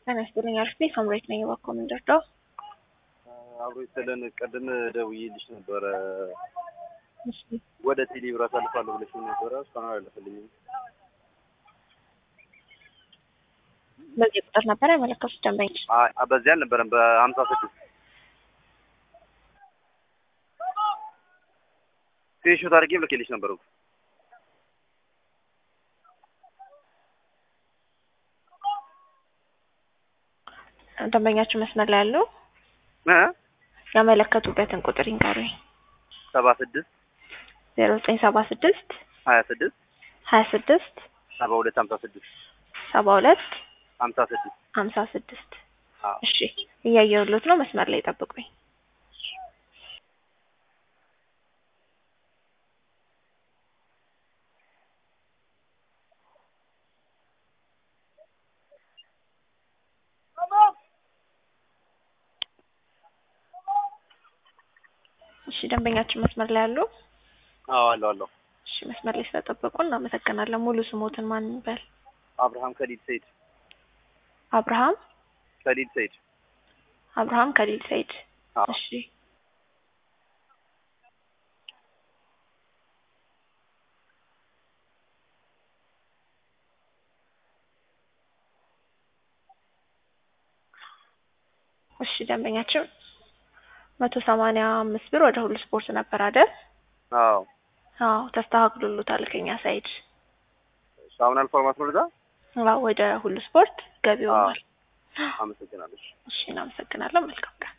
ጤና ይስጥልኝ አርፌ ሳምሬት ነኝ። እባክዎ ምን ልርዳው? አብሮ ይስጥልን። ቅድም ደውዬልሽ ነበረ እሺ ወደ ቴሌ ብር አሳልፋለሁ ብለሽ ነበረ። እስካሁን አላለፈልኝም። በዚህ ቁጥር ነበር ያመለከቱት ደንበኞች። አይ በዚህ አልነበረም፣ በሀምሳ ስድስት ስክሪንሾት አድርጌ ልኬልሽ ነበር እኮ። ደንበኛችሁ መስመር ላይ ያሉ እ ያመለከቱበትን ቁጥር ይንገሩኝ። ሰባ ስድስት ዜሮ ዘጠኝ ሰባ ስድስት ሀያ ስድስት ሀያ ስድስት ሰባ ሁለት ሀምሳ ስድስት ሰባ ሁለት ሀምሳ ስድስት ሀምሳ ስድስት አዎ እሺ እያየሁሎት ነው። መስመር ላይ ጠብቁኝ። እሺ ደንበኛችን መስመር ላይ ያሉ አዎ አለሁ አለሁ። እሺ መስመር ላይ ስለጠበቁ እናመሰግናለን። ሙሉ ስሞትን ማን ይበል? አብርሃም ከሊድ ሰይድ አብርሃም ከሊድ ሰይድ አብርሃም ከሊል ሰይድ። አዎ እሺ እሺ ደንበኛችን መቶ ሰማንያ አምስት ብር ወደ ሁሉ ስፖርት ነበር አይደል? አዎ አዎ ተስተካክሎሎታል ከኛ ሳይድ። እሺ፣ አሁን አልፏል ማለት ነው። ወደዛ አዎ ወደ ሁሉ ስፖርት ገቢ ሆኗል። አመሰግናለሁ። እሺ እናመሰግናለን። መልካም ቀን